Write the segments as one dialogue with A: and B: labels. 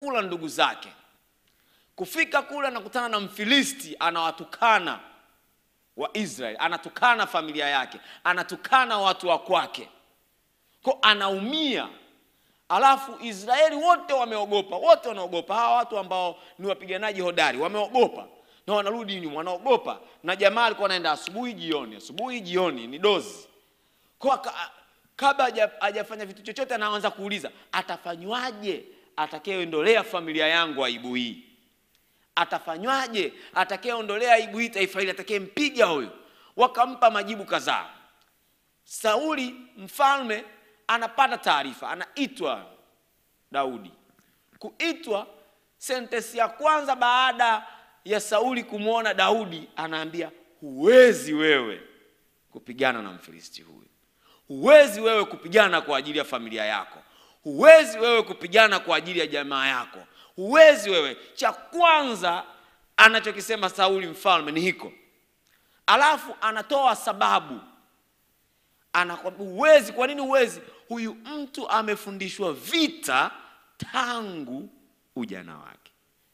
A: kula ndugu zake. Kufika kule anakutana na Mfilisti anawatukana wa Israeli, anatukana familia yake, anatukana watu wa kwake, ko anaumia. Alafu Israeli wote wameogopa, wote wanaogopa. Hawa watu ambao ni wapiganaji hodari wameogopa na wanarudi nyuma, wanaogopa. Na jamaa alikuwa anaenda asubuhi jioni, asubuhi jioni, ni dozi kwa ka- kabla haja- hajafanya vitu chochote, anaanza kuuliza atafanywaje atakayeondolea familia yangu aibu hii atafanywaje atakayeondolea aibu hii taifa hili atakayempiga huyo wakampa majibu kadhaa sauli mfalme anapata taarifa anaitwa daudi kuitwa sentensi ya kwanza baada ya sauli kumwona daudi anaambia huwezi wewe kupigana na mfilisti huyu huwezi wewe kupigana kwa ajili ya familia yako huwezi wewe kupigana kwa ajili ya jamaa yako huwezi wewe cha kwanza anachokisema sauli mfalme ni hiko alafu anatoa sababu anakwambia huwezi kwa nini huwezi huyu mtu amefundishwa vita tangu ujana wake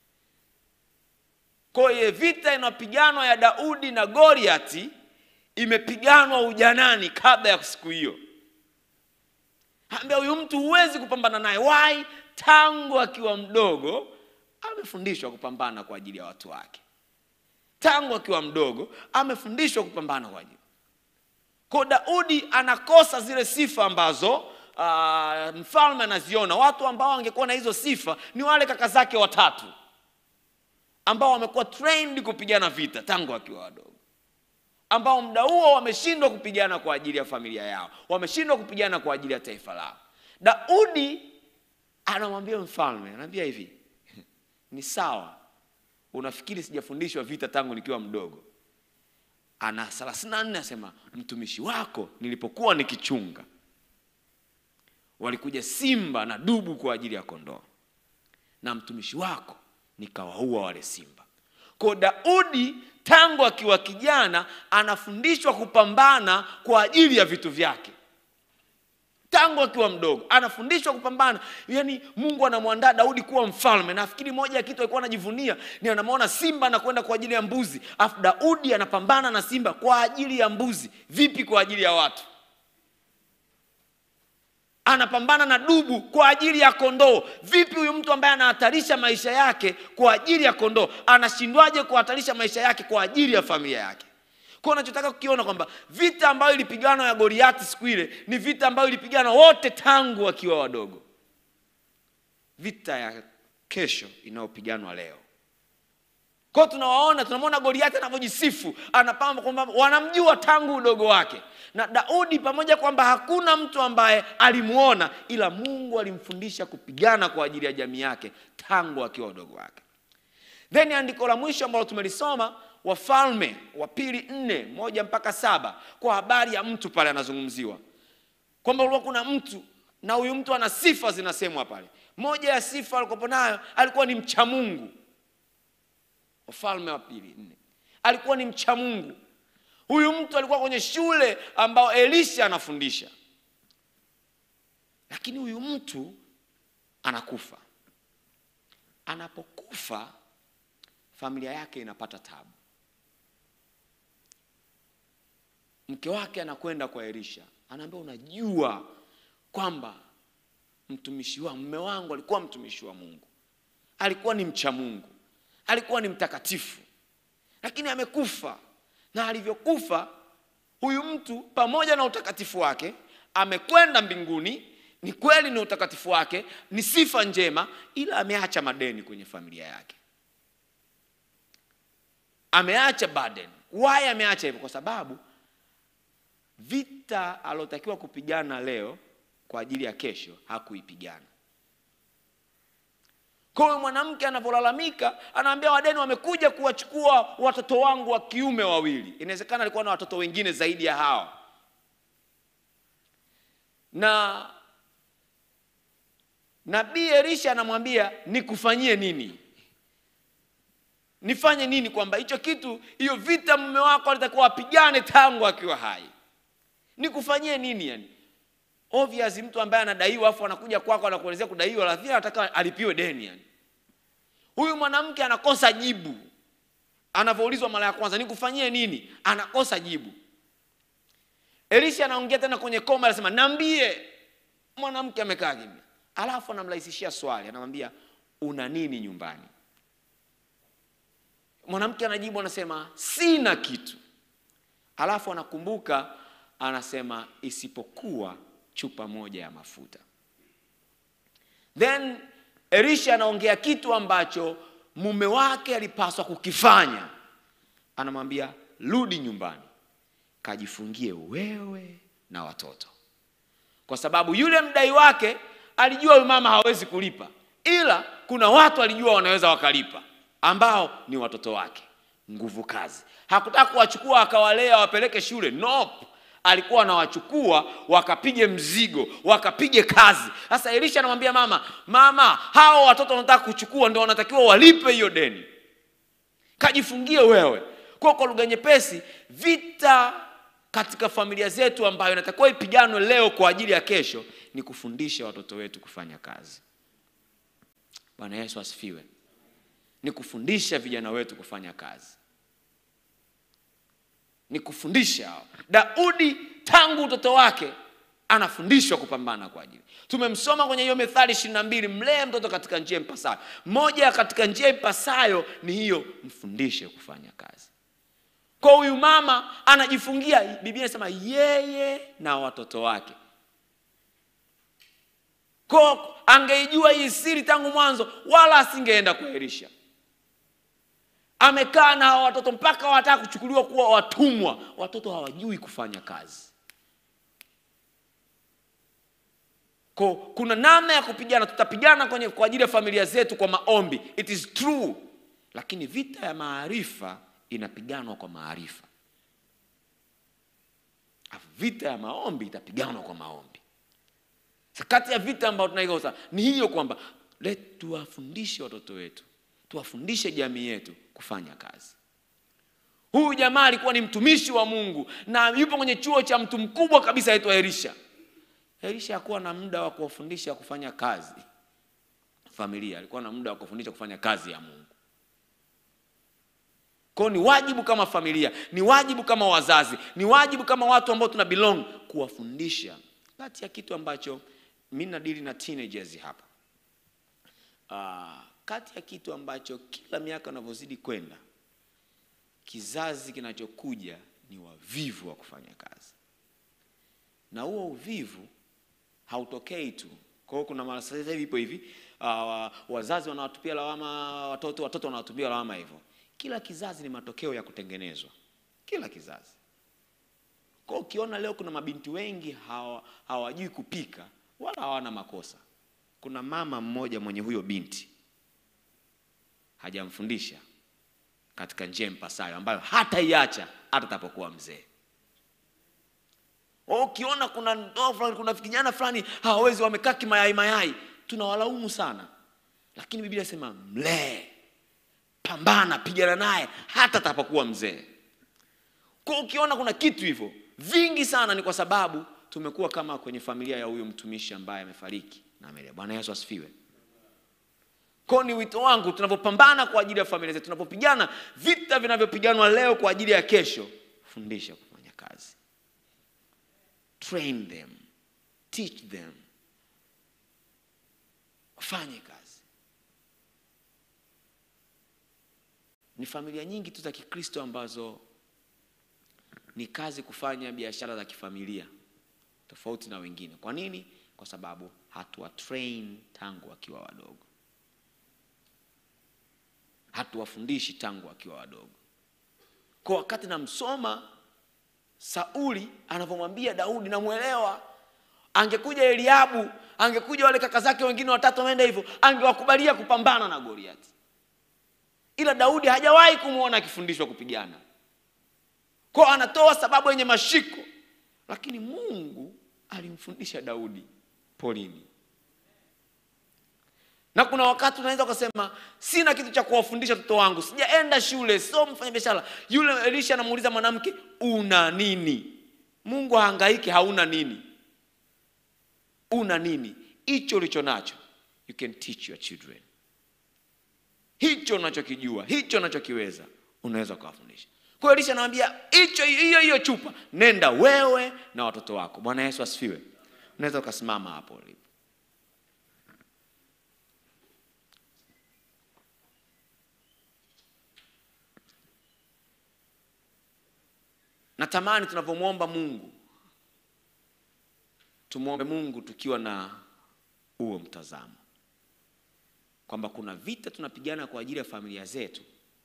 A: kwa hiyo vita inapiganwa ya daudi na goliati imepiganwa ujanani kabla ya siku hiyo ambia huyu mtu huwezi kupambana naye why tangu akiwa mdogo amefundishwa kupambana kwa ajili ya watu wake tangu akiwa mdogo amefundishwa kupambana kwa ajili kwa daudi anakosa zile sifa ambazo uh, mfalme anaziona watu ambao wangekuwa na hizo sifa ni wale kaka zake watatu ambao wamekuwa trained kupigana vita tangu akiwa wadogo ambao muda huo wameshindwa kupigana kwa ajili ya familia yao wameshindwa kupigana kwa ajili ya taifa lao daudi anamwambia mfalme anaambia hivi ni sawa unafikiri sijafundishwa vita tangu nikiwa mdogo ana 34 asema mtumishi wako nilipokuwa nikichunga walikuja simba na dubu kwa ajili ya kondoo na mtumishi wako nikawaua wale simba kwa daudi tangu akiwa kijana anafundishwa kupambana kwa ajili ya vitu vyake tangu akiwa mdogo anafundishwa kupambana yaani mungu anamwandaa daudi kuwa mfalme nafikiri moja ya kitu alikuwa anajivunia ni anamwona simba anakwenda kwa ajili ya mbuzi afu daudi anapambana na simba kwa ajili ya mbuzi vipi kwa ajili ya watu anapambana na dubu kwa ajili ya kondoo vipi huyu mtu ambaye anahatarisha maisha yake kwa ajili ya kondoo anashindwaje kuhatarisha maisha yake kwa ajili ya familia yake kwa nachotaka kukiona kwamba vita ambayo ilipiganwa ya goliati siku ile ni vita ambayo ilipiganwa wote tangu wakiwa wadogo vita ya kesho inayopiganwa leo kwao tunawaona tunamwona goliati anavyojisifu anapamba kwamba wanamjua tangu udogo wake na daudi pamoja kwamba hakuna mtu ambaye alimuona ila mungu alimfundisha kupigana kwa ajili ya jamii yake tangu akiwa udogo wake then andiko la mwisho ambalo tumelisoma wafalme wa pili nne moja mpaka saba kwa habari ya mtu pale anazungumziwa kwamba ulikuwa kuna mtu na huyu mtu ana sifa zinasemwa pale moja ya sifa alikopo nayo alikuwa ni mcha mungu wafalme wa pili nne alikuwa ni mcha mungu huyu mtu alikuwa kwenye shule ambao elisha anafundisha lakini huyu mtu anakufa anapokufa familia yake inapata tabu mke wake anakwenda kwa elisha anaambia unajua kwamba mtumishi wa mme wangu alikuwa mtumishi wa mungu alikuwa ni mcha mungu alikuwa ni mtakatifu lakini amekufa na alivyokufa huyu mtu pamoja na utakatifu wake amekwenda mbinguni ni kweli ni utakatifu wake ni sifa njema ila ameacha madeni kwenye familia yake ameacha burden why ameacha hivyo kwa sababu vita alotakiwa kupigana leo kwa ajili ya kesho hakuipigana kwa hiyo mwanamke anavyolalamika anaambia wadeni wamekuja kuwachukua watoto wangu wa kiume wawili inawezekana alikuwa na watoto wengine zaidi ya hawa na nabii elisha anamwambia nikufanyie nini nifanye nini kwamba hicho kitu hiyo vita mume wako alitakuwa apigane tangu akiwa hai nikufanyie nini yani obvious mtu ambaye anadaiwa afu anakuja kwako anakuelezea kudaiwa lakini anataka alipiwe deni yani huyu mwanamke anakosa jibu anavyoulizwa mara ya kwanza nikufanyie nini anakosa jibu elisha anaongea tena kwenye koma anasema nambie mwanamke amekaa kimya alafu anamrahisishia swali anamwambia una nini nyumbani mwanamke anajibu anasema sina kitu alafu anakumbuka anasema isipokuwa chupa moja ya mafuta then elisha anaongea kitu ambacho mume wake alipaswa kukifanya anamwambia rudi nyumbani kajifungie wewe na watoto kwa sababu yule mdai wake alijua huyu mama hawezi kulipa ila kuna watu alijua wanaweza wakalipa ambao ni watoto wake nguvu kazi hakutaka kuwachukua akawalea wapeleke shule nope alikuwa anawachukua wakapige mzigo wakapige kazi sasa elisha anamwambia mama mama hao watoto wanataka kuchukua ndio wanatakiwa walipe hiyo deni kajifungie wewe kwa kwa lugha nyepesi vita katika familia zetu ambayo inatakiwa ipiganwe leo kwa ajili ya kesho ni kufundisha watoto wetu kufanya kazi bwana yesu asifiwe ni kufundisha vijana wetu kufanya kazi ni kufundisha hao daudi tangu utoto wake anafundishwa kupambana kwa ajili tumemsoma kwenye hiyo methali ishirini na mbili mlee mtoto katika njia impasayo moja katika njia impasayo ni hiyo mfundishe kufanya kazi kwa huyu mama anajifungia biblia inasema yeye na watoto wake ko angeijua hii siri tangu mwanzo wala asingeenda kuelisha amekaa na hawa watoto mpaka wanataka kuchukuliwa kuwa watumwa watoto hawajui kufanya kazi ko kuna namna ya kupigana tutapigana kwenye kwa ajili ya familia zetu kwa maombi it is true lakini vita ya maarifa inapiganwa kwa maarifa Alafu vita ya maombi itapiganwa kwa maombi Sa kati ya vita ambayo tunaikosa ni hiyo kwamba let tuwafundishe watoto wetu tuwafundishe jamii yetu kufanya kazi huyu jamaa alikuwa ni mtumishi wa mungu na yupo kwenye chuo cha mtu mkubwa kabisa aitwa elisha elisha hakuwa na muda wa kuwafundisha kufanya kazi familia alikuwa na muda wa kufundisha kufanya kazi ya mungu kwao ni wajibu kama familia ni wajibu kama wazazi ni wajibu kama watu ambao tuna belong kuwafundisha kati ya kitu ambacho mi nadili na teenagers hapa uh, kati ya kitu ambacho kila miaka unavyozidi kwenda kizazi kinachokuja ni wavivu wa kufanya kazi na huo uvivu hautokei tu kwa hiyo kuna mara sasa hivi ipo hivi uh, wazazi wanawatupia lawama watoto watoto wanawatupia lawama hivyo kila kizazi ni matokeo ya kutengenezwa kila kizazi kwa ukiona leo kuna mabinti wengi hawa- hawajui kupika wala hawana makosa kuna mama mmoja mwenye huyo binti hajamfundisha katika njia mpasayo ambayo hataiacha hata atapokuwa mzee ukiona kuna ndoa fulani kuna vijana fulani hawawezi wamekaa kimayai mayai tunawalaumu sana lakini biblia inasema mlee pambana pigana naye hata atakapokuwa mzee kwa ukiona kuna kitu hivyo vingi sana ni kwa sababu tumekuwa kama kwenye familia ya huyo mtumishi ambaye amefariki na amelea bwana yesu asifiwe kwao ni wito wangu tunavyopambana kwa ajili ya familia zetu tunapopigana vita vinavyopiganwa leo kwa ajili ya kesho fundisha kufanya kazi train them teach them wafanye kazi ni familia nyingi tu za kikristo ambazo ni kazi kufanya biashara za kifamilia tofauti na wengine kwa nini kwa sababu hatuwa train tangu wakiwa wadogo hatuwafundishi tangu wakiwa wadogo kwa wakati namsoma sauli anavyomwambia daudi namwelewa angekuja eliabu angekuja wale kaka zake wengine watatu wameenda hivyo angewakubalia kupambana na goliati ila daudi hajawahi kumwona akifundishwa kupigana kwao anatoa sababu yenye mashiko lakini mungu alimfundisha daudi polini na kuna wakati unaweza ukasema sina kitu cha kuwafundisha watoto wangu sijaenda shule sio mfanya biashara yule elisha anamuuliza mwanamke una nini mungu hahangaiki hauna nini una nini hicho ulicho nacho you can teach your children hicho hicho unachokijua hicho unachokiweza unaweza ukawafundisha kwa hiyo elisha anamwambia hicho hiyo hiyo chupa nenda wewe na watoto wako bwana yesu asifiwe unaweza ukasimama hapo ulipo natamani tunavyomwomba mungu tumwombe mungu tukiwa na huo mtazamo kwamba kuna vita tunapigana kwa ajili ya familia zetu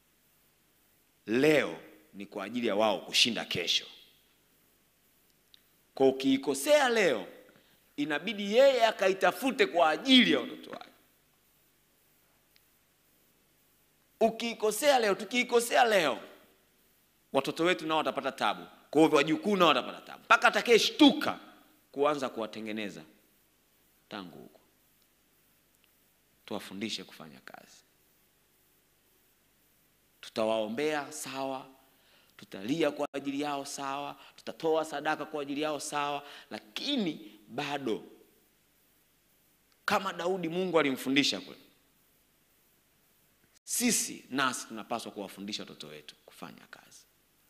A: leo ni kwa ajili ya wao kushinda kesho kwa ukiikosea leo inabidi yeye akaitafute kwa ajili ya watoto wake ukiikosea leo tukiikosea leo watoto wetu nao watapata tabu kwa hivyo wajukuu nao watapata tabu mpaka atakayeshtuka kuanza kuwatengeneza tangu huko tuwafundishe kufanya kazi tutawaombea sawa tutalia kwa ajili yao sawa tutatoa sadaka kwa ajili yao sawa lakini bado kama daudi mungu alimfundisha kule sisi nasi tunapaswa kuwafundisha watoto wetu kufanya kazi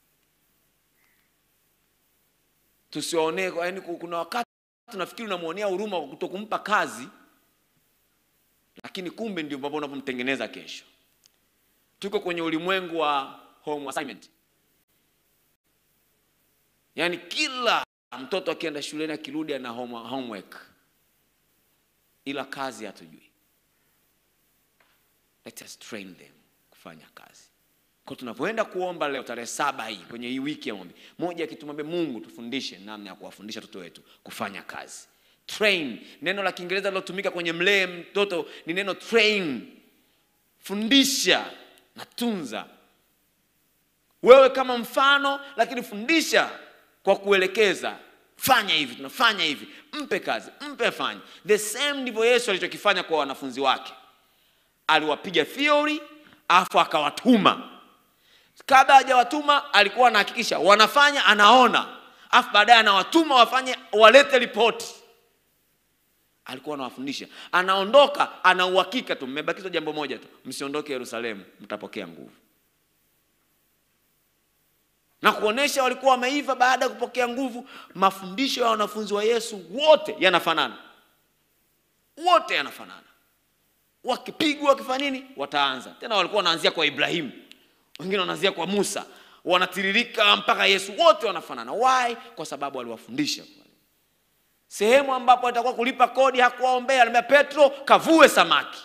A: tusiwaonee yaani kuna wakati tunafikiri unamwonea huruma kwa kutokumpa kazi lakini kumbe ndio ambapo unapomtengeneza kesho tuko kwenye ulimwengu wa home assignment yaani kila mtoto akienda shuleni akirudi ana home, homework ila kazi hatujui let us train them kufanya kazi kwa tunavyoenda kuomba leo tarehe saba hii kwenye hii wiki ya maombi moja akitumwambia mungu tufundishe namna ya kuwafundisha watoto wetu kufanya kazi train neno la kiingereza lilotumika kwenye mlee mtoto ni neno train fundisha na tunza wewe kama mfano lakini fundisha kwa kuelekeza fanya hivi tunafanya hivi mpe kazi mpe afanye the same ndivyo yesu alichokifanya kwa wanafunzi wake aliwapiga theory afu akawatuma kabla hajawatuma alikuwa anahakikisha wanafanya anaona afu baadaye anawatuma wafanye walete ripoti alikuwa anawafundisha anaondoka ana uhakika tu mmebakizwa jambo moja tu msiondoke yerusalemu mtapokea nguvu na kuonesha walikuwa wameiva baada ya kupokea nguvu mafundisho ya wanafunzi wa yesu wote yanafanana wote yanafanana wakipigwa wakifanya nini wataanza tena walikuwa wanaanzia kwa ibrahimu wengine wanaanzia kwa musa wanatiririka mpaka yesu wote wanafanana why kwa sababu aliwafundisha sehemu ambapo atakuwa kulipa kodi hakuwaombea alimwambia petro kavue samaki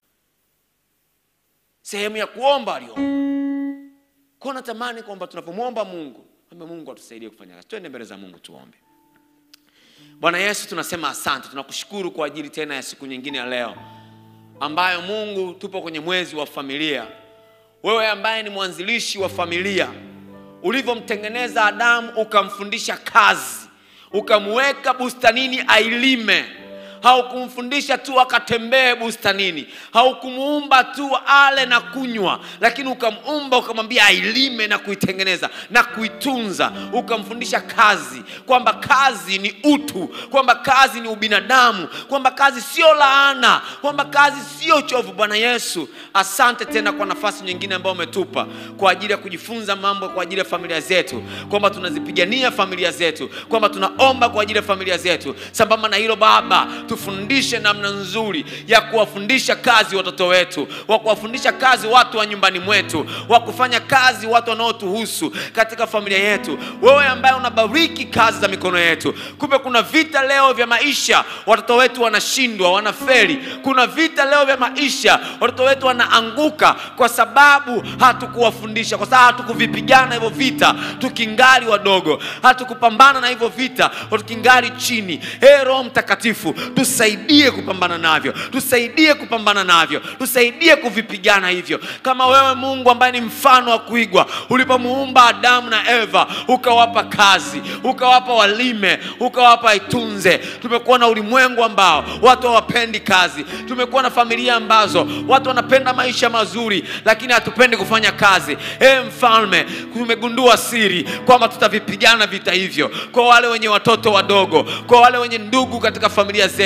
A: sehemu ya kuomba aliomba kwao natamani kwamba tunapomwomba mungu ambe mungu atusaidie kufanya kazi twende mbele za mungu tuombe bwana yesu tunasema asante tunakushukuru kwa ajili tena ya siku nyingine ya leo ambayo mungu tupo kwenye mwezi wa familia wewe ambaye ni mwanzilishi wa familia ulivyomtengeneza adamu ukamfundisha kazi ukamweka bustanini ailime haukumfundisha tu akatembee bustanini haukumuumba tu ale na kunywa lakini ukamuumba ukamwambia ailime na kuitengeneza na kuitunza ukamfundisha kazi kwamba kazi ni utu kwamba kazi ni ubinadamu kwamba kazi sio laana kwamba kazi sio chovu bwana yesu asante tena kwa nafasi nyingine ambayo umetupa kwa ajili ya kujifunza mambo kwa ajili ya familia zetu kwamba tunazipigania familia zetu kwamba tunaomba kwa ajili ya familia zetu sambamba na hilo baba tufundishe namna nzuri ya kuwafundisha kazi watoto wetu wa kuwafundisha kazi watu wa nyumbani mwetu wa kufanya kazi watu wanaotuhusu katika familia yetu wewe ambaye unabariki kazi za mikono yetu kumbe kuna vita leo vya maisha watoto wetu wanashindwa wanaferi kuna vita leo vya maisha watoto wetu wanaanguka kwa sababu hatukuwafundisha kwa sababu hatukuvipigana hivyo vita tukingali wadogo hatukupambana na hivyo vita tukingali chini hey, roho mtakatifu tusaidie kupambana navyo tusaidie kupambana navyo tusaidie kuvipigana hivyo kama wewe mungu ambaye ni mfano wa kuigwa ulipomuumba adamu na eva ukawapa kazi ukawapa walime ukawapa itunze tumekuwa na ulimwengu ambao watu hawapendi kazi tumekuwa na familia ambazo watu wanapenda maisha mazuri lakini hatupendi kufanya kazi e mfalme tumegundua siri kwamba tutavipigana vita hivyo kwa wale wenye watoto wadogo kwa wale wenye ndugu katika familia zetu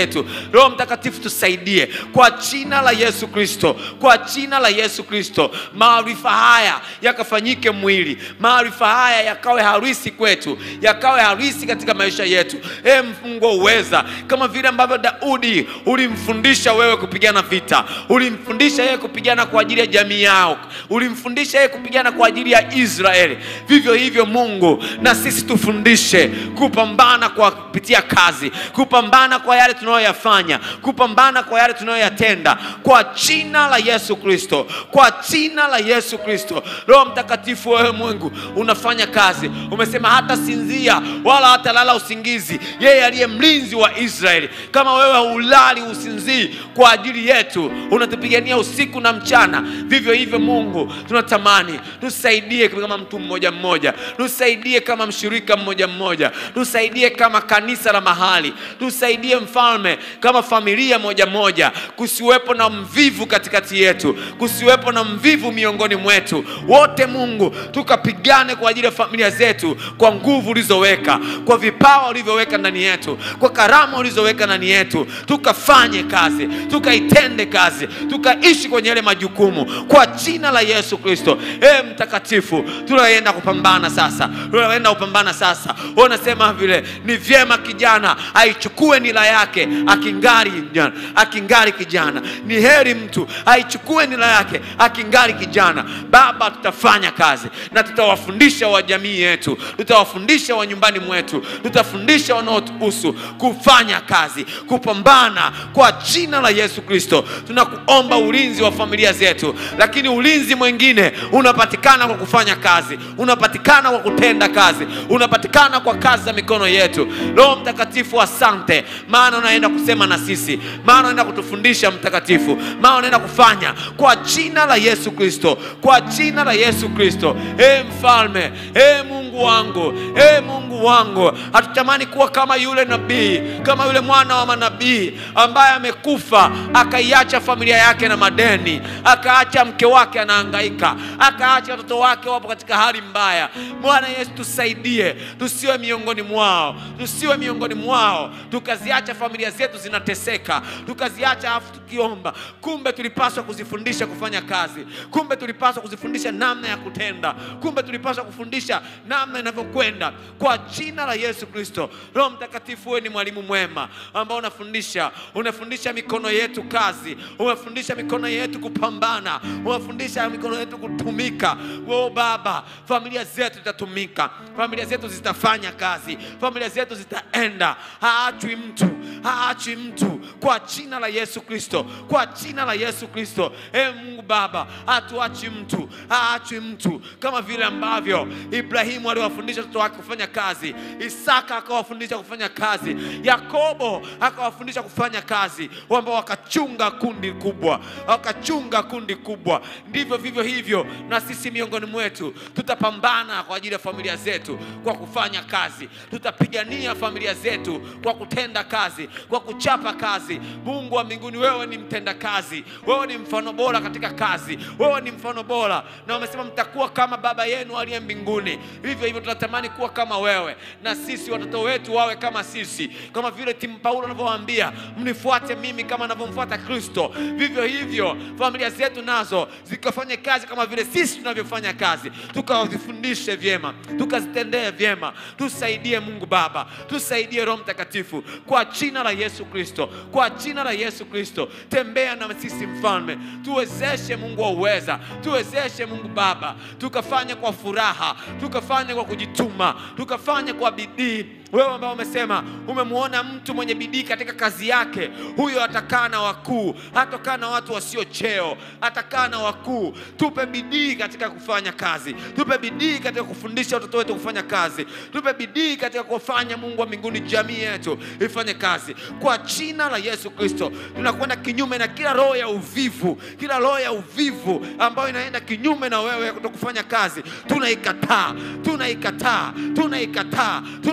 A: zetu. Roho Mtakatifu tusaidie kwa jina la Yesu Kristo, kwa jina la Yesu Kristo, maarifa haya yakafanyike mwili, maarifa haya yakawe harisi kwetu, yakawe harisi katika maisha yetu. E Mungu wa uweza, kama vile ambavyo Daudi ulimfundisha wewe kupigana vita, ulimfundisha yeye kupigana kwa ajili ya jamii yao, ulimfundisha yeye kupigana kwa ajili ya Israeli. Vivyo hivyo Mungu, na sisi tufundishe kupambana kwa kupitia kazi, kupambana kwa yale tunayoyafanya, kupambana kwa yale tunayoyatenda, kwa jina la Yesu Kristo, kwa jina la Yesu Kristo. Roho Mtakatifu, wewe Mungu unafanya kazi, umesema hata sinzia wala hata lala usingizi, yeye aliye mlinzi wa Israeli. Kama wewe hulali usinzii kwa ajili yetu, unatupigania usiku na mchana, vivyo hivyo Mungu tunatamani tusaidie kama mtu mmoja mmoja, tusaidie kama mshirika mmoja mmoja, tusaidie kama kanisa la mahali, tusaidie mfalme, kama familia moja moja, kusiwepo na mvivu katikati yetu, kusiwepo na mvivu miongoni mwetu wote. Mungu, tukapigane kwa ajili ya familia zetu kwa nguvu ulizoweka, kwa vipawa ulivyoweka ndani yetu, kwa karama ulizoweka ndani yetu, tukafanye kazi, tukaitende kazi, tukaishi kwenye yale majukumu kwa jina la Yesu Kristo. E Mtakatifu, tunaenda kupambana sasa, tunaenda kupambana sasa. Unasema vile ni vyema kijana aichukue nila yake akingali kijana, akingali kijana. Ni heri mtu aichukue nila yake akingali kijana. Baba, tutafanya kazi na tutawafundisha wa jamii yetu, tutawafundisha wa nyumbani mwetu, tutafundisha wanaotuhusu kufanya kazi, kupambana kwa jina la Yesu Kristo. Tunakuomba ulinzi wa familia zetu, lakini ulinzi mwingine unapatikana kwa kufanya kazi, unapatikana kwa kutenda kazi, unapatikana kwa kazi za mikono yetu. Roho Mtakatifu, asante, maana unaenda kusema na sisi, maana unaenda kutufundisha Mtakatifu, maana unaenda kufanya kwa jina la Yesu Kristo, kwa jina la Yesu Kristo. E Mfalme, e Mungu wangu, e Mungu wangu, hatutamani kuwa kama yule nabii, kama yule mwana wa manabii ambaye amekufa akaiacha familia yake na madeni, akaacha mke wake anahangaika, akaacha watoto wake wapo katika hali mbaya. Bwana Yesu, tusaidie, tusiwe miongoni mwao, tusiwe miongoni mwao, tukaziacha familia zetu zinateseka, tukaziacha afu tukiomba. Kumbe tulipaswa kuzifundisha kufanya kazi, kumbe tulipaswa kuzifundisha namna ya kutenda, kumbe tulipaswa kufundisha namna inavyokwenda kwa jina la Yesu Kristo. Roho Mtakatifu, wewe ni mwalimu mwema ambao unafundisha, unafundisha mikono yetu kazi, unafundisha mikono yetu kupambana, unafundisha mikono yetu kutumika. Oh Baba, familia zetu zitatumika, familia zetu zitafanya kazi, familia zetu zitaenda, haachwi mtu, haachwi mtu kwa jina la Yesu Kristo, kwa jina la Yesu Kristo. E Mungu Baba, hatuachi mtu, haachwi mtu, kama vile ambavyo Ibrahimu aliwafundisha watoto wake kufanya kazi, Isaka akawafundisha kufanya kazi, Yakobo akawafundisha kufanya kazi, ambao wakachunga kundi kubwa, wakachunga kundi kubwa. Ndivyo vivyo hivyo na sisi miongoni mwetu tutapambana kwa ajili ya familia zetu kwa kufanya kazi, tutapigania familia zetu kwa kutenda kazi, kwa kuchapa kazi. Mungu wa mbinguni, wewe ni mtenda kazi, wewe ni mfano bora katika kazi, wewe ni mfano bora, na umesema mtakuwa kama baba yenu aliye mbinguni. Vivyo hivyo tunatamani kuwa kama wewe, na sisi watoto wetu wawe kama sisi, kama vile timu Paulo anavyowaambia mnifuate mimi kama anavyomfuata Kristo. Vivyo hivyo familia zetu nazo zikafanye kazi kama vile sisi tunavyofanya kazi, tukawafundishe vyema, tukazitendee vyema. Tusaidie Mungu Baba, tusaidie Roho Mtakatifu, kwa jina la Yesu Kristo, kwa jina la Yesu Kristo. Tembea na sisi Mfalme, tuwezeshe Mungu wa uweza, tuwezeshe Mungu Baba, tukafanye kwa furaha, tukafanye kwa kujituma, tukafanye kwa bidii wewe ambao umesema umemwona mtu mwenye bidii katika kazi yake, huyo atakaa na wakuu, hatakaa na watu wasio cheo, atakaa na wakuu. Tupe bidii katika kufanya kazi, tupe bidii katika kufundisha watoto wetu kufanya kazi, tupe bidii katika kufanya, Mungu wa mbinguni, jamii yetu ifanye kazi kwa jina la Yesu Kristo. Tunakwenda kinyume na kila roho ya uvivu, kila roho ya uvivu ambayo inaenda kinyume na wewe kutokufanya kazi, tunaikataa, tunaikataa, tunaikataa, tunaikataa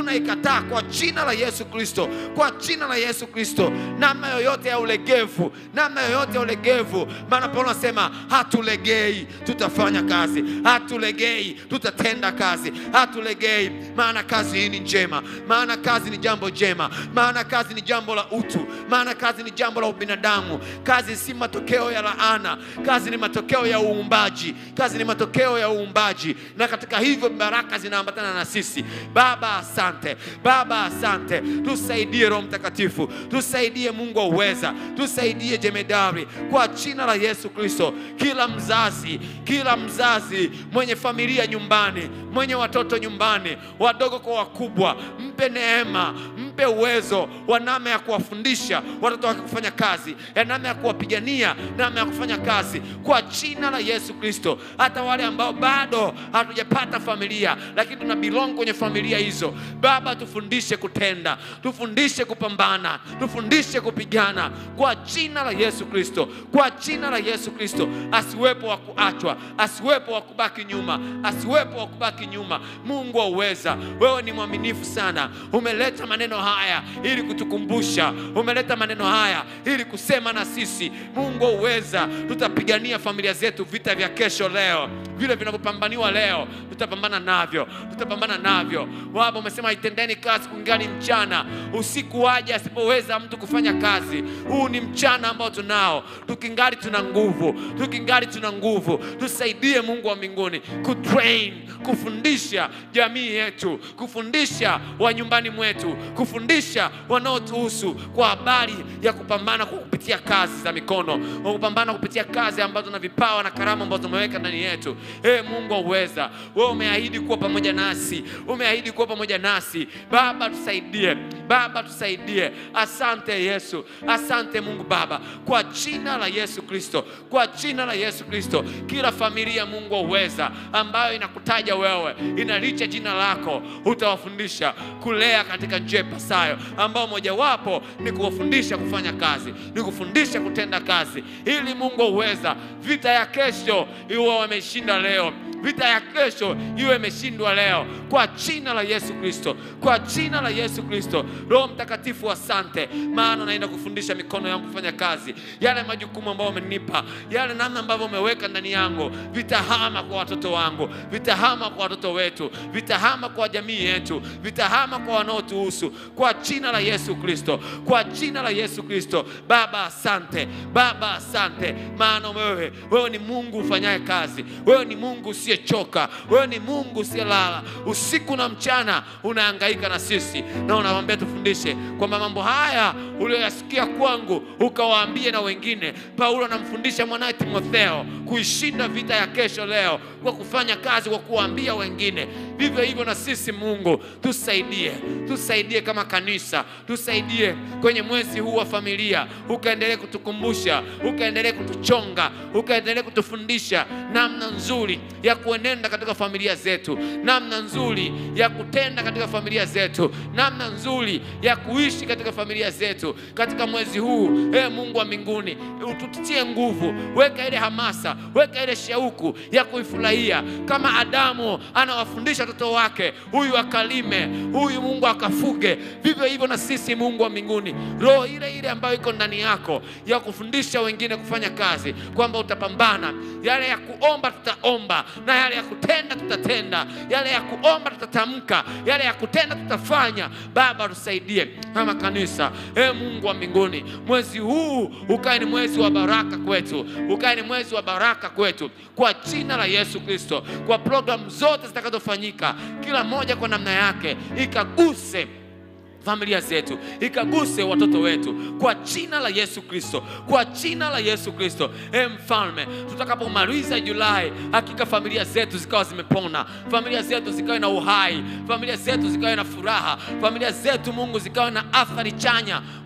A: tunakataa kwa jina la Yesu Kristo, kwa jina la Yesu Kristo, namna yoyote ya ulegevu, namna yoyote ya ulegevu. Maana Paulo anasema hatulegei, tutafanya kazi, hatulegei, tutatenda kazi, hatulegei, maana kazi hii ni njema, maana kazi ni jambo jema, maana kazi ni jambo la utu, maana kazi ni jambo la ubinadamu. Kazi si matokeo ya laana, kazi ni matokeo ya uumbaji, kazi ni matokeo ya uumbaji, na katika hivyo baraka zinaambatana na sisi. Baba, asante Baba, asante, tusaidie Roho Mtakatifu, tusaidie Mungu wa uweza, tusaidie jemedari, kwa jina la Yesu Kristo. Kila mzazi, kila mzazi mwenye familia nyumbani, mwenye watoto nyumbani, wadogo kwa wakubwa, mpe neema, mpe uwezo wa namna ya kuwafundisha watoto wake kufanya kazi, ya namna ya kuwapigania, namna ya kufanya kazi, kwa jina la Yesu Kristo. Hata wale ambao bado hatujapata familia, lakini tuna belong kwenye familia hizo, Baba, tufundishe kutenda, tufundishe kupambana, tufundishe kupigana kwa jina la Yesu Kristo, kwa jina la Yesu Kristo. Asiwepo wa kuachwa, asiwepo wa kubaki nyuma, asiwepo wa kubaki nyuma. Mungu wa uweza, wewe ni mwaminifu sana. Umeleta maneno haya ili kutukumbusha, umeleta maneno haya ili kusema na sisi. Mungu wa uweza, tutapigania familia zetu, vita vya kesho leo, vile vinavyopambaniwa leo, tutapambana navyo, tutapambana navyo. Baba, umesema itendeni kazi kungali mchana, usiku waje asipoweza mtu kufanya kazi. Huu ni mchana ambao tunao, tukingali tuna nguvu, tukingali tuna nguvu. Tusaidie Mungu wa mbinguni kutrain, kufundisha jamii yetu, kufundisha wa nyumbani mwetu, kufundisha wanaotuhusu kwa habari ya kupambana kwa kupitia kazi za mikono, kwa kupambana kupitia kazi ambazo na vipawa na karama ambazo umeweka ndani yetu. Ee Mungu wa uweza, wewe umeahidi kuwa pamoja nasi, umeahidi kuwa pamoja nasi. Baba tusaidie, Baba tusaidie. Asante Yesu, asante Mungu Baba, kwa jina la Yesu Kristo, kwa jina la Yesu Kristo, kila familia Mungu wa uweza ambayo inakutaja wewe, inalicha jina lako, utawafundisha kulea katika njia ipasayo, ambao mojawapo ni kuwafundisha kufanya kazi, ni kufundisha kutenda kazi, ili Mungu wa uweza, vita ya kesho iwe wameshinda leo vita ya kesho iwe imeshindwa leo kwa jina la Yesu Kristo, kwa jina la Yesu Kristo. Roho Mtakatifu, asante, maana naenda kufundisha mikono yangu kufanya kazi, yale majukumu ambayo umenipa, yale namna ambavyo umeweka ndani yangu, vitahama kwa watoto wangu, vitahama kwa watoto wetu, vitahama kwa jamii yetu, vitahama kwa wanaotuhusu, kwa jina la Yesu Kristo, kwa jina la Yesu Kristo. Baba asante, Baba asante, maana wewe, wewe ni Mungu ufanyaye kazi, wewe ni Mungu usiyechoka, wewe ni Mungu usiyelala, usiku na mchana unahangaika na sisi, na unawambia tufundishe kwamba mambo haya uliyoyasikia kwangu ukawaambie na wengine. Paulo anamfundisha mwanaye Timotheo kuishinda vita ya kesho leo kwa kufanya kazi, kwa kuwaambia wengine. Vivyo hivyo na sisi, Mungu tusaidie, tusaidie kama kanisa, tusaidie kwenye mwezi huu wa familia, ukaendelee kutukumbusha, ukaendelee kutuchonga, ukaendelee kutufundisha namna nzuri ya kuenenda katika familia zetu, namna nzuri ya kutenda katika familia zetu, namna nzuri ya kuishi katika familia zetu katika mwezi huu. Ee Mungu wa mbinguni, ututie nguvu, weka ile hamasa, weka ile shauku ya kuifurahia, kama Adamu anawafundisha watoto wake, huyu akalime, huyu Mungu akafuge. Vivyo hivyo na sisi, Mungu wa mbinguni, roho ile ile ambayo iko ndani yako ya kufundisha wengine kufanya kazi, kwamba utapambana, yale ya kuomba tutaomba na yale ya kutenda tutatenda, yale ya kuomba tutatamka, yale ya kutenda tutafanya. Baba, tusaidie kama kanisa. E Mungu wa mbinguni, mwezi huu ukae ni mwezi wa baraka kwetu, ukae ni mwezi wa baraka kwetu, kwa jina la Yesu Kristo, kwa programu zote zitakazofanyika, kila moja kwa namna yake ikaguse familia zetu ikaguse watoto wetu kwa jina la Yesu Kristo, kwa jina la Yesu Kristo. E Mfalme, tutakapomaliza Julai, hakika familia zetu zikawa zimepona, familia zetu zikawa na uhai, familia zetu zikawa na furaha, familia zetu Mungu zikawa na athari chanya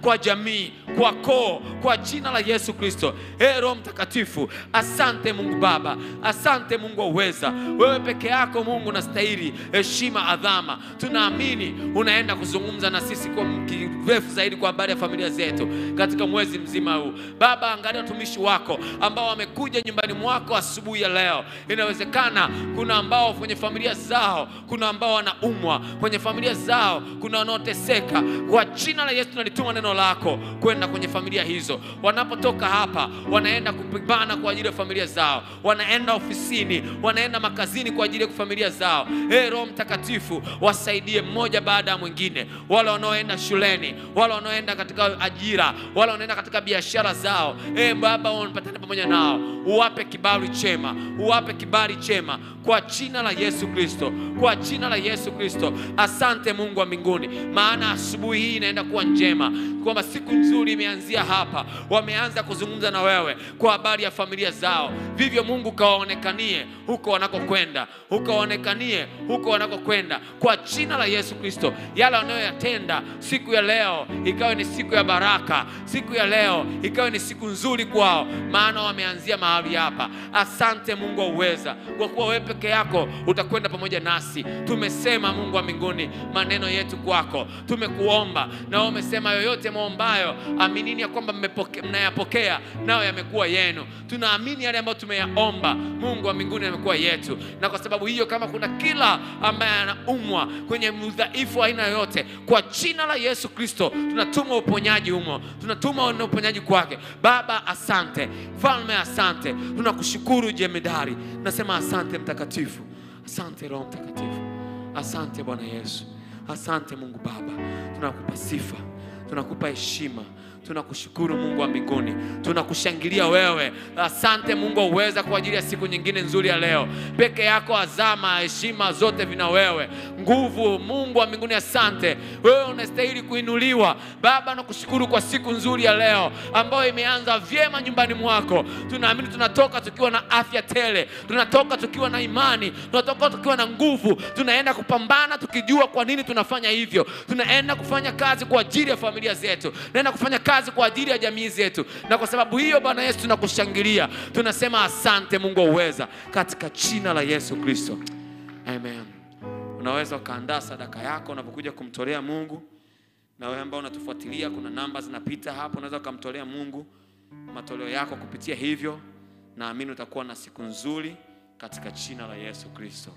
A: kwa jamii, kwa koo, kwa jina la Yesu Kristo. Ee Roho Mtakatifu, asante Mungu Baba, asante Mungu wa uweza. Wewe peke yako Mungu unastahili heshima, adhama. Tunaamini unaenda kuzungumza na sisi kwa kirefu zaidi kwa habari ya familia zetu katika mwezi mzima huu. Baba, angalia watumishi wako ambao wamekuja nyumbani mwako asubuhi ya leo. Inawezekana kuna ambao kwenye familia zao, kuna ambao wanaumwa kwenye familia zao, kuna wanaoteseka. Kwa jina la Yesu tunalituma neno lako kwenda kwenye familia hizo. Wanapotoka hapa, wanaenda kupambana kwa ajili ya familia zao, wanaenda ofisini, wanaenda makazini kwa ajili ya familia zao. Ee Roho Mtakatifu, wasaidie mmoja baada ya mwingine, wale wanaoenda shuleni, wale wanaoenda katika ajira, wale wanaenda katika biashara zao. Ee Baba, wanapatana pamoja nao, uwape kibali chema, uwape kibali chema kwa jina la Yesu Kristo, kwa jina la Yesu Kristo. Asante Mungu wa mbinguni, maana asubuhi hii inaenda kuwa njema, kwamba siku nzuri imeanzia hapa. Wameanza kuzungumza na wewe kwa habari ya familia zao, vivyo Mungu kawaonekanie huko wanakokwenda, ukawaonekanie huko wanakokwenda kwa jina la Yesu Kristo. Yale wanayoyatenda siku ya leo ikawe ni siku ya baraka, siku ya leo ikawe ni siku nzuri kwao, maana wameanzia mahali hapa. Asante Mungu wa uweza, kwa kuwa wewe peke yako utakwenda pamoja nasi. Tumesema Mungu wa mbinguni maneno yetu kwako, tumekuomba na wewe umesema yoyote maombayo, aminini ya kwamba mmepoke- mnayapokea nayo yamekuwa yenu. Tunaamini yale ambayo tumeyaomba, Mungu wa mbinguni, yamekuwa yetu, na kwa sababu hiyo, kama kuna kila ambaye anaumwa kwenye udhaifu wa aina yoyote, kwa jina la Yesu Kristo tunatuma uponyaji humo, tunatuma na uponyaji kwake. Baba, asante Mfalme, asante, tunakushukuru jemedari, nasema asante Mtakatifu, asante Roho Mtakatifu, asante Bwana Yesu, asante Mungu Baba, tunakupa sifa, tunakupa heshima tunakushukuru Mungu wa mbinguni, tunakushangilia wewe. Asante Mungu wa uweza kwa ajili ya siku nyingine nzuri ya leo. Peke yako azama, heshima zote vina wewe, nguvu. Mungu wa mbinguni, asante, wewe unastahili kuinuliwa. Baba, nakushukuru kwa siku nzuri ya leo ambayo imeanza vyema nyumbani mwako. Tunaamini tunatoka tukiwa na afya tele, tunatoka tukiwa na imani, tunatoka tukiwa na nguvu, tunaenda kupambana tukijua kwa nini tunafanya hivyo. Tunaenda kufanya kazi kwa ajili ya familia zetu, tunaenda kufanya kazi kwa ajili ya jamii zetu, na kwa sababu hiyo Bwana Yesu tunakushangilia, tunasema asante Mungu wa uweza, katika jina la Yesu Kristo, amen. Unaweza ukaandaa sadaka yako unapokuja kumtolea Mungu, na wewe ambao unatufuatilia, kuna namba zinapita hapo, unaweza ukamtolea Mungu matoleo yako kupitia hivyo. Naamini utakuwa na siku nzuri katika jina la Yesu Kristo.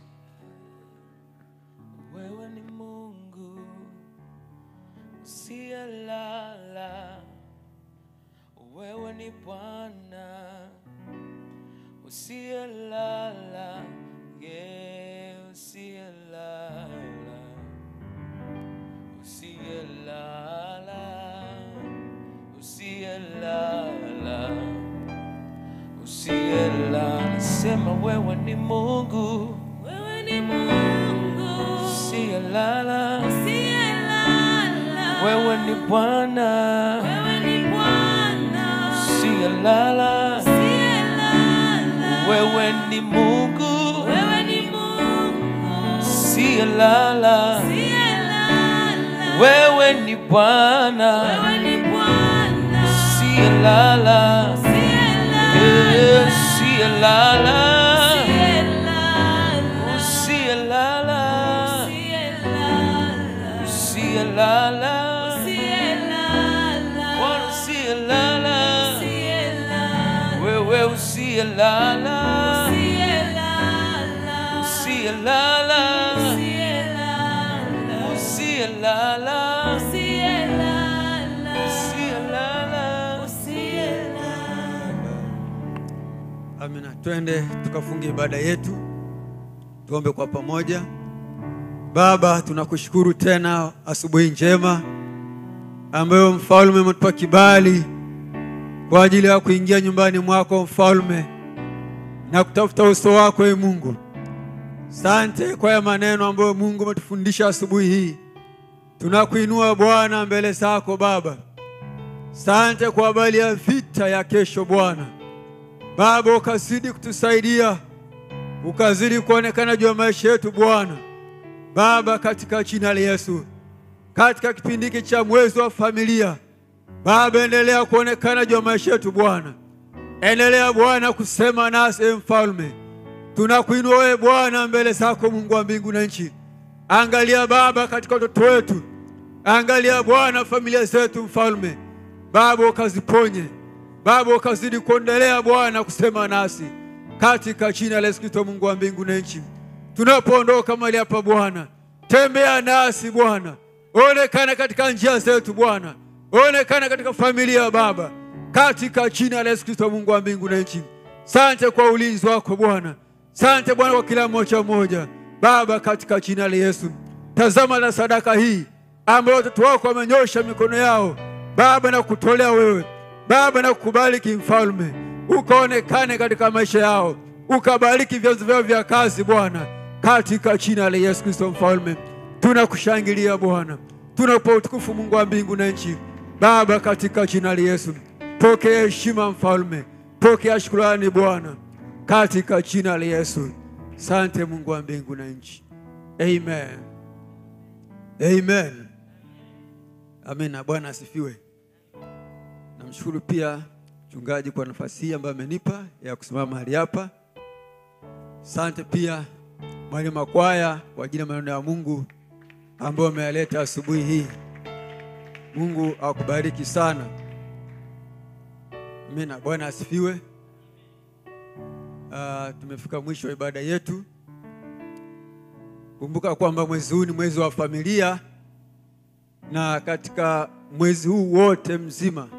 B: Wewe ni Mungu usiyelala, wewe ni Bwana usiyelala, yeah, usiyelala, usiyelala, usiyelala, usiyelala. Sema wewe ni Mungu
C: Wewe ni Mungu
B: usiyelala.
C: usiyelala.
B: Wewe ni Bwana
C: Wewe ni Bwana
B: usiyelala,
C: usiyelala.
B: wewe ni Mungu
C: Wewe ni Mungu
B: usiyelala,
C: usiyelala.
B: wewe ni Bwana
C: Wewe ni Bwana
B: usiyelala, Eh,
C: usiyelala.
B: usiyelala,
C: Usiyelala.
B: usiyelala,
C: Usiyelala.
B: usiyelala,
C: Usiyelala.
B: Bwana usiyelala,
C: Usiyelala.
B: wewe usiyelala,
C: Usiyelala.
B: usiyelala,
C: Usiyelala.
B: usiyelala.
C: Usiyelala.
B: Usiyelala.
C: Usiyelala.
D: Amina. Twende tukafunge ibada yetu, tuombe kwa pamoja. Baba, tunakushukuru tena asubuhi njema ambayo mfalme umetupa kibali kwa ajili ya kuingia nyumbani mwako mfalme na kutafuta uso wako e Mungu. Sante kwa ya maneno ambayo Mungu umetufundisha asubuhi hii. Tunakuinua Bwana mbele zako Baba. Sante kwa habari ya vita ya kesho Bwana. Baba, ukazidi kutusaidia, ukazidi kuonekana juu ya maisha yetu Bwana. Baba, katika jina la Yesu, katika kipindi hiki cha mwezi wa familia, Baba, endelea kuonekana juu ya maisha yetu Bwana, endelea Bwana kusema nasi, e Mfalme. Tunakuinua wewe Bwana mbele zako, Mungu wa mbingu na nchi. Angalia Baba katika watoto wetu, angalia Bwana familia zetu, Mfalme. Baba ukaziponye, Baba ukazidi kuendelea Bwana kusema nasi katika jina la Yesu Kristo, Mungu wa mbingu na nchi. Tunapoondoka mahali hapa Bwana, tembea nasi Bwana, onekana katika njia zetu Bwana, onekana katika familia ya Baba, katika jina la Yesu Kristo, Mungu wa mbingu na nchi. Sante kwa ulinzi wako Bwana, sante Bwana kwa kila mmoja mmoja Baba, katika jina la Yesu. Tazama na sadaka hii ambayo watoto wako wamenyosha mikono yao Baba na kutolea wewe Baba na kukubariki Mfalme, ukaonekane katika maisha yao, ukabariki vyanzo vyao vya kazi Bwana, katika jina la Yesu Kristo Mfalme. Tunakushangilia Bwana, tunakupa utukufu Mungu wa mbingu na nchi Baba, katika jina la Yesu. Pokea heshima Mfalme, pokea shukrani Bwana, katika jina la Yesu. Sante Mungu wa mbingu na nchi, amen, amen, amina. Bwana asifiwe. Namshukuru pia mchungaji kwa nafasi hii ambayo amenipa ya kusimama mahali hapa. Asante pia mwalimu wa kwaya kwa ajili ya maneno ya Mungu ambayo ameyaleta asubuhi hii. Mungu akubariki sana. Amina. Bwana asifiwe. Uh, tumefika mwisho wa ibada yetu. Kumbuka kwamba mwezi huu ni mwezi wa familia, na katika mwezi huu wote mzima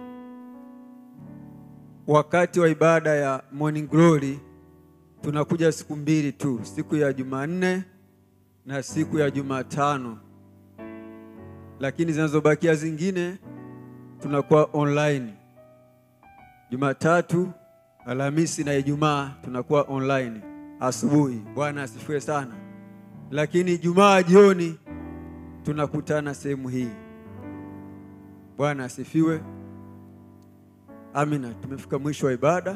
D: wakati wa ibada ya morning glory tunakuja siku mbili tu, siku ya Jumanne na siku ya Jumatano, lakini zinazobakia zingine tunakuwa online. Jumatatu, Alhamisi na Ijumaa tunakuwa online asubuhi. Bwana asifiwe sana. Lakini Ijumaa jioni tunakutana sehemu hii. Bwana asifiwe. Amina. Tumefika mwisho wa ibada.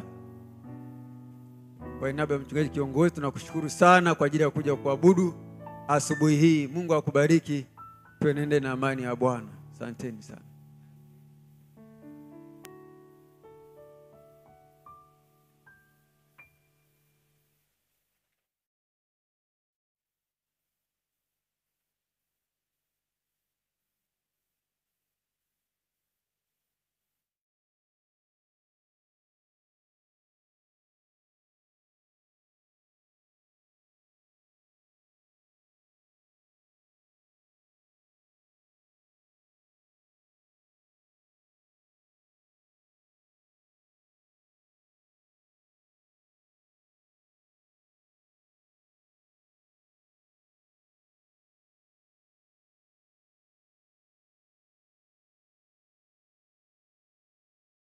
D: Kwa niaba ya mchungaji kiongozi, tunakushukuru sana kwa ajili ya kuja kuabudu asubuhi hii. Mungu akubariki, tuenende na amani ya Bwana. Asanteni sana.